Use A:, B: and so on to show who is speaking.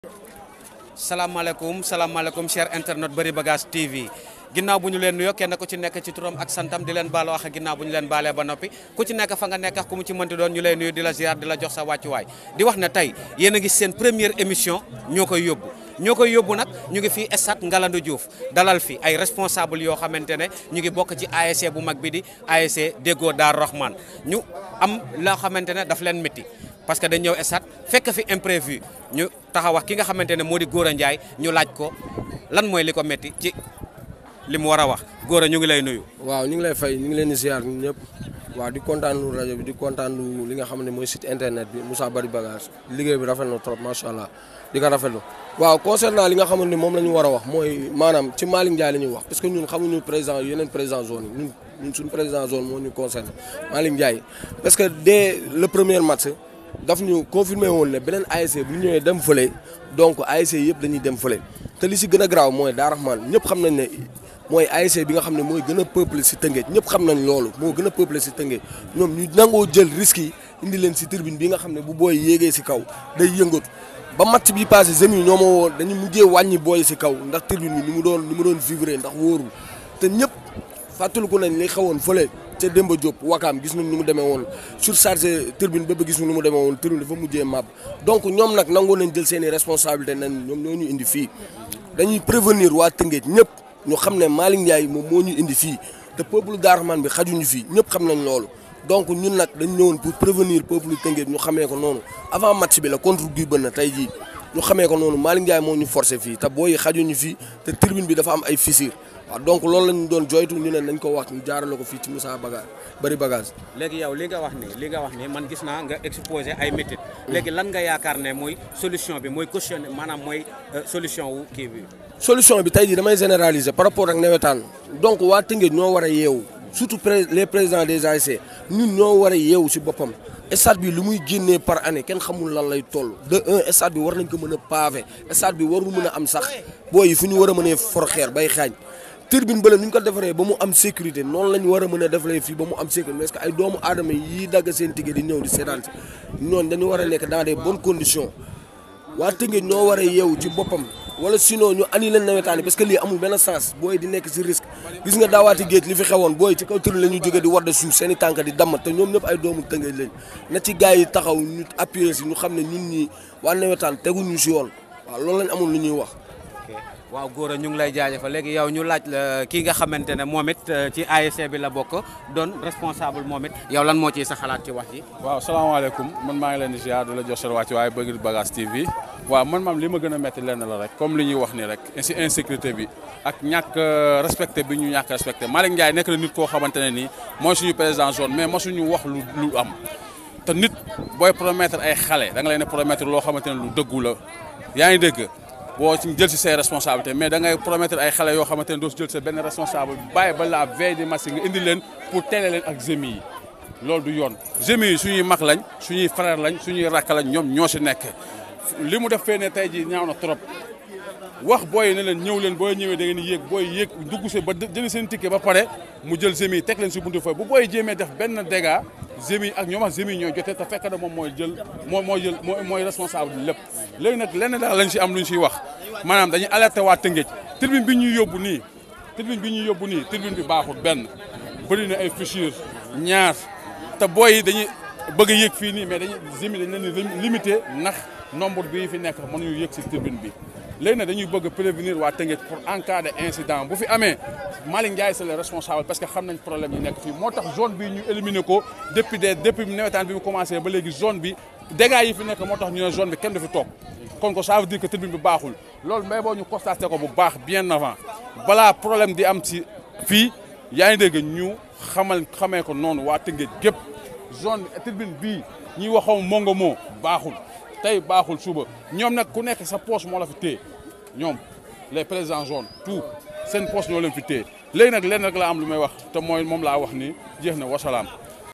A: salaamaaleykum salaamaaleykum cher internet Bari Bagage TV ginnaaw bu ñu leen nuyoo kenn ku ci nekk ci turam ak santam di leen baalu wax ginnaaw bu ñu leen baalee ba noppi ku ci nekk fa nga nekk ku mu ci mënti doon ñu lay nuyu di la ziar di la jox sa wàccuwaay di wax ne tey yéen a ngi seen première émission ñoo koy yóbbu ñoo koy yóbbu nag ñu ngi fii stade Ngalandou Diouf dalal fi ay responsable yoo xamante ne ñu ngi bokk ci ASC bu mag bi di ASC Déggo Daar Rahman ñu am loo xamante ne daf leen métti parce que dañ ñëw stade fekk fi imprévu ñu taxaw wax ki nga xamante ne moo di Gora Ndiaye ñu laaj ko lan mooy li ko métti ci li mu war a wax Gora ñu ngi lay nuyu.
B: waaw ñu ngi lay fay ñu ngi leen di ziar ñun ñëpp waaw di kontaan lu rajo bi di kontaan lu li nga xam ne mooy site internet bi Moussa Bari Bagage liggéey bi rafet na trop macha allah di ko rafetlu waaw concernant li nga xamante ni moom la ñu war a wax mooy maanaam ci Malick Ndiaye la ñuy wax parce que ñun xamuñu président yeneen président zone yi ñun ñun suñu président zone moo ñu concerné Malick Ndiaye parce que dès le premier match daf ñu confirmé woon ne beneen ASC bu ñu ñëwee dem fële donc ASC yëpp dañuy dem fële te li si gën a garaaw mooy Daar Rahman ñëpp xam nañ ne mooy ASC bi nga xam ne mooy gën a peuplé si Tëngéej ñëpp xam nañ loolu moo gën a peuplé si Tëngéej ñoom ñu nangoo jël risques yi indi leen si tribune bi nga xam ne bu booy yéegee si kaw day yëngatu ba match bi passé zemi yi ñoo ma woo dañu mujjee wàññi booy si kaw ndax tribune bi ni mu doon ni mu doon vivre ndax wóorul te ñëpp fàttaliku nañ li xewoon fële ca Demba Diop wakaam gis nañ ni mu demee woon surchargé tribune ba ba gis nañ ni mu demee woon tribune dafa mujjee màbb donc ñoom nag nangoo nañ jël seen i responsabilité nañ ñoom ñoo ñu indi fii dañuy prévenir waa Tëngéej ñëpp ñu xam ne Malick Ndiaye moom moo ñu indi fii te peuple Daar Rahman bi xajuñu fii ñëpp xam nañ loolu donc ñun nag dañ ñëwoon pour prévenir peuple Tëngéej ñu xamee ko noonu avant match bi la contre Guy Bënn tey jii ñu xamee ko noonu Malick Ndiaye moo ñu forcé fii te booy xajuñu fii te tribune bi dafa am ay fissure waaw donc loolu lañu doon joytu ñu ne nañ ko wax ñu jaarale ko fii ci Moussa Bagage Bari Bagage
A: léegi yow li nga wax ni li nga wax ni man gis naa nga exposé ay métit léegi lan nga yaakaar ne mooy solution bi mooy caution maanaam mooy solution wu kii bi
B: solution bi tey jii damay généraliser par rapport ak nawetaan donc waa Tëngéej ñoo war a yeewu surtout les présidents des ASC ñun ñoo war a yeewu si boppam stade bi lu muy génnee par année kenn xamul lan lay toll de un stade bi war nañ ko mën a pavé stade bi warul mën a am sax booy yi fu ñu war a mënee for xeer bay xaañ turbine bële nu ñu ko defaree ba mu am sécurité noonu la ñu war a mën a defaree fii ba mu am sécurité parce que ay doomu aadama yi dagg seen ticket di ñëw di seetaan si ñooñu dañu war a nekk dans des bonnes conditions waa Tëngéej ñoo war a yeewu ci boppam wala sinon ñu annulé nawetaan yi parce que lii amul benn sens booy di nekk si risque gis nga daawaati géej li fi xewoon booy ci kaw tribune la ñu jógee di war de suuf seen i tànk di damm te ñoom ñëpp ay doomu Tëngéej lañ na ci gars yi taxaw ñu appuyer si ñu xam ne ñun ñi waa nawetaan teguñu si yoon waaw loolu lañ amul lu ñuy wax
A: waaw Gora ñu ngi lay jaajëfal léegi yow ñu laaj la kii nga xamante ne moom it ci ASC bi la bokk doon responsable moom it yow lan moo ciy sa xalaat ci wax ji.
C: waaw salaamaaleykum man maa ngi leen di ziar di la jox seen wàcc waaye Bari Bagage TV waaw man maam li ma gën a métti lenn la rek comme li ñuy wax nii rek si insécurité bi ak ñàkk respecté bi ñu ñàkk respecté Malick Ndiaye nekk na nit koo xamante ne nii mooy suñu président zone mais mosuñu wax lu lu am te nit booy promettre ay xale da nga leen promettre loo xamante ne lu dëggu la yaa ngi dégg. boo ci jël si say responsabilité mais da ngay promettre ay xale yoo xamante ne doo si jël sa benn responsable bàyyi ba la veille de match nga indi leen pour télé leen ak gémi yi loolu du yoon gémi yi suñuy mag lañ suñuy frère lañ suñuy rakk lañ ñoom ñoo si nekk li mu def fee ne tey jii ñaaw na trop wax booy ne leen ñëw leen booy ñëwee da ngeen yéeg booy yéeg dugg see ba jëli seen ticket ba pare mu jël gémi yi teg leen si buntu foofu bu booy jéemee def benn dégât gémi ak ñoom ak gémi ñooy jotee te fekk na moom mooy jël moo mooy jël mooy responsable bi lépp léegi nag lenn daal lañ si am luñ siy wax maanaam dañuy alerté waa Tëngéej tribune bi ñuy yóbbu nii tribune bi ñuy yóbbu nii tribune bi baaxul benn bëri na ay fissure ñaar te booy yi dañuy bëgg a yéeg fii nii mais dañuy gémi dañ leen di limité ndax nombre bi fi nekk mënuñu yéeg si tribune bi léegi nag dañuy bëgg prévenir waa Tëngéej pour en cas de incident bu fi amee Malick Ndiaye c'est le responsable parce que xam nañ problème yi nekk fii moo tax zone bi ñu éliminé ko depuis des depuis nawetaan bi mu commencé ba léegi zone bi dégâts yi fi nekk moo tax ñu ne zone bi kenn du fi toog kon ko ça veut dire que tribune bi baaxul loolu mais boo ñu constaté ko bu baax bien avant balaa problème di am ci fii yaa ngi dégg ñu xamal xamee ko noonu waa Tëngéej gépp zone bi tribune bii ñuy waxoon mongo moo baaxul tey baaxul suba ñoom nag ku nekk sa poche moo la fi téye ñoom les présidents zone tout seen poche ñoo leen fi téye léegi nag lenn rek la am lu may wax te mooy moom laa wax ni jeex na wasalaam